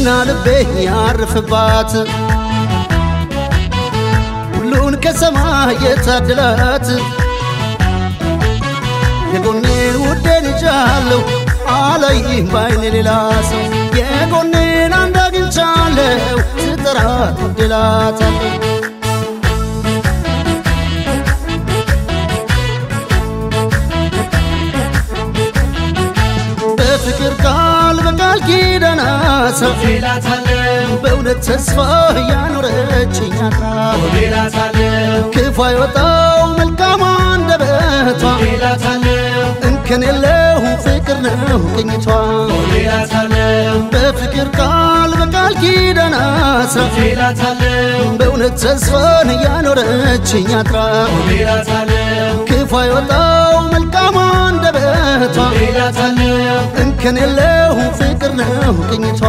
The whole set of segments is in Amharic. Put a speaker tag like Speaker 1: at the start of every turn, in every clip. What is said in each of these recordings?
Speaker 1: ዓይኔና ልቤ ያርፍባት ሁሉን ከሰማይ የታደላት የጎኔን ውዴን ይዣለሁ አላይም ባይኔ ሌላ ሰው የጎኔን አንድ አግኝቻለሁ ስጠራት ወድላታለሁ በፍቅር ቃል በቃል ኪዳን አስራ በእውነት ተስፋ ያኖረችኝ አጥራ ክፉ አይወጣው መልካም አንደበቷ እንከን የለው ፍቅር ነው ቅኝቷ በፍቅር ቃል በቃል ኪዳን አስራ በእውነት ተስፋን ያኖረችኝ አጥራ ክፉ አይወጣው መልካም አንደበቷ እንከን የለው ፍቅር ነው ቅኝቷ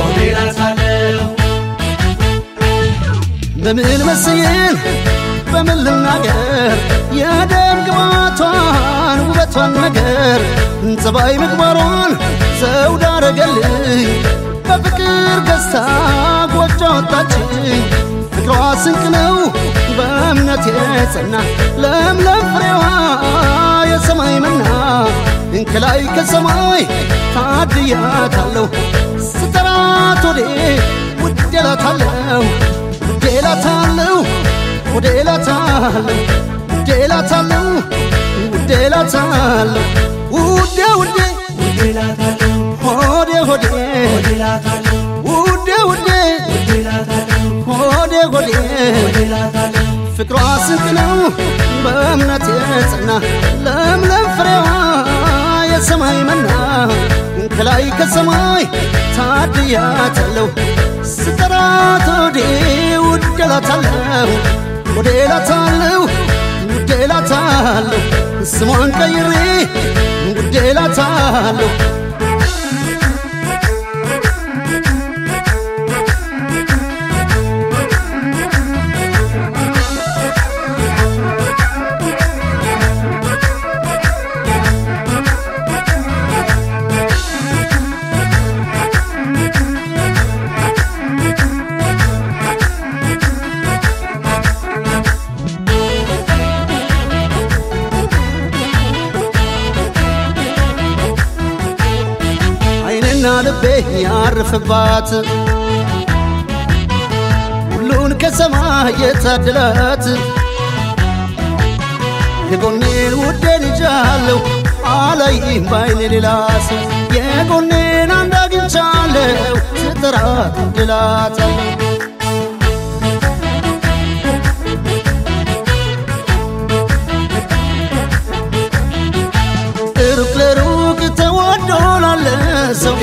Speaker 1: በምን መስዬን በምን ልናገር የደም ግባቷን ውበቷን ነገር ጸባይ ምግባሯን ዘውድ አረገልኝ በፍቅር ገዝታ ጎጆ ወጣችኝ ፍቅሯ ስንቅ ነው በእምነት የጸና ለምለም ፍሬዋ የሰማይ መና እንከላይ ከሰማይ ታድያታለሁ ስጠራት ወዴ ውዴላታለሁ ውዴላታለሁ ውዴላታለሁ ውዴላታለሁ ውዴላታለሁ ውዴ ውዴ ሆዴ ሆዴ ውዴ ውዴ ሆዴ ሆዴ ፍቅሯ ስንቅ ነው በእምነት የጸና ለምለም ፍሬዋ የሰማይ መና ከላይ ከሰማይ ታድያታለሁ ስጠራት ወዴ ውዴላታለሁ ውዴላታለሁ ውዴላታለሁ ስሟን ቀይሬ ውዴላታለሁ ዓይኔና ልቤ ያርፍባት ሁሉን ከሰማይ የታደላት የጎኔን ውዴን ይዣለሁ አላይም ባይኔ ሌላ ሰው የጎኔን አንድ አግኝቻለሁ ስጠራት ወድላታለሁ ሩቅ ለሩቅ ተወዶ ላለ ሰው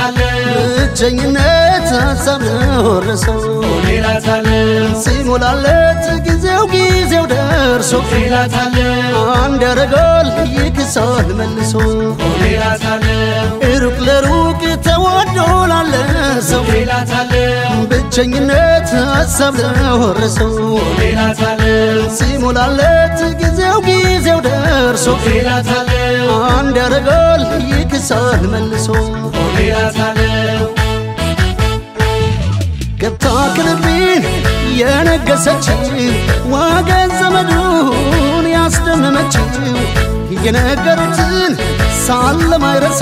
Speaker 1: ብቸኝነት ሀሳብ ለወረሰው ሲሞላለት ጊዜው ጊዜው ደርሶ አንድ ያረጋል ይክሳል መልሶ ሩቅ ለሩቅ ተወዶ ላለ ሰው ብቸኝነት ሀሳብ ለወረሰው ሲሞላለት ጊዜው ጊዜው ደርሶ አንድ ያረጋል ይክሳል መልሶ ገብታ ክልቤን የነገሰችው ወገን ዘመዱን ያስደመመችው የነገሩትን ሳለማይረሳ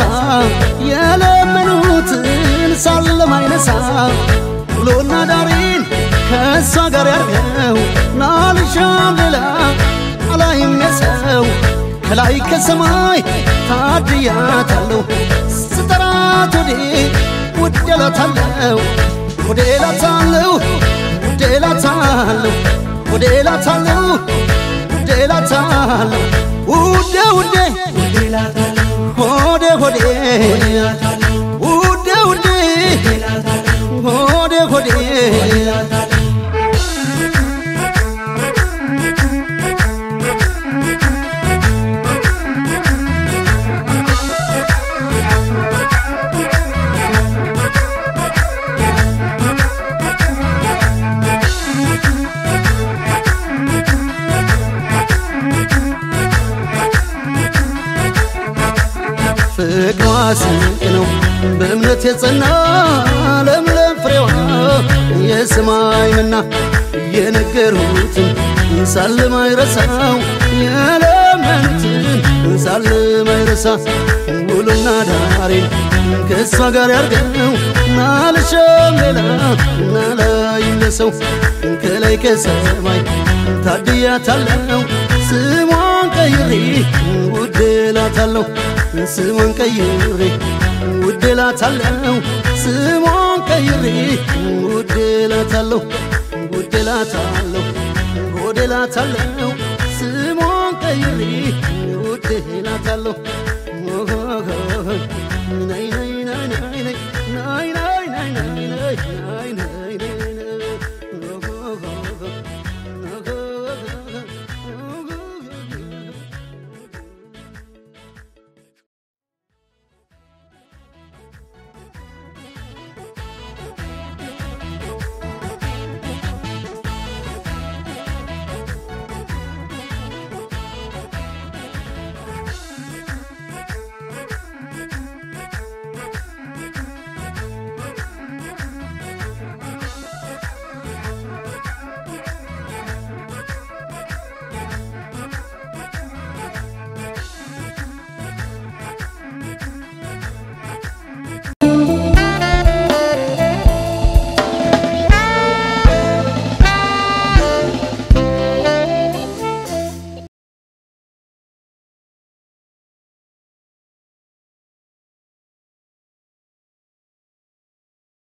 Speaker 1: የለመኑትን ሳለማይነሳ ውሎና ዳሬን ከእሷ ጋር ያርገው ናልሻም ሌላ አላይም የሰው ከላይ ከሰማይ ታድያታለሁ ስጠራት ወዴ ውዴላታለሁ ውዴላታለሁ ውዴላታለሁ ውዴላታለሁ ውዴላታለሁ ውዴ ውዴ ሆዴ ሆዴ ውዴ ውዴ ሆዴ ሆዴ ፍቅሯ ስንቅ ነው በእምነት የጸና ለምለም ሰማይንና የነገሩትን ሳልማይረሳው የለመኑትን ሳልማይረሳ ውሉና ዳሬን ከእሷ ጋር ያርገው ናልሸም ሌላ ናላይለሰው ከላይ ከሰማይ ታድያታለው ስሟን ቀይሬ ውድላታለሁ ስሟን ቀይሬ ውድላታለው ስሟን ቀይሬ ውድላታለሁ ውድላታለሁ ውድላታለሁ ስሟን ቀይሬ ውድላታለሁ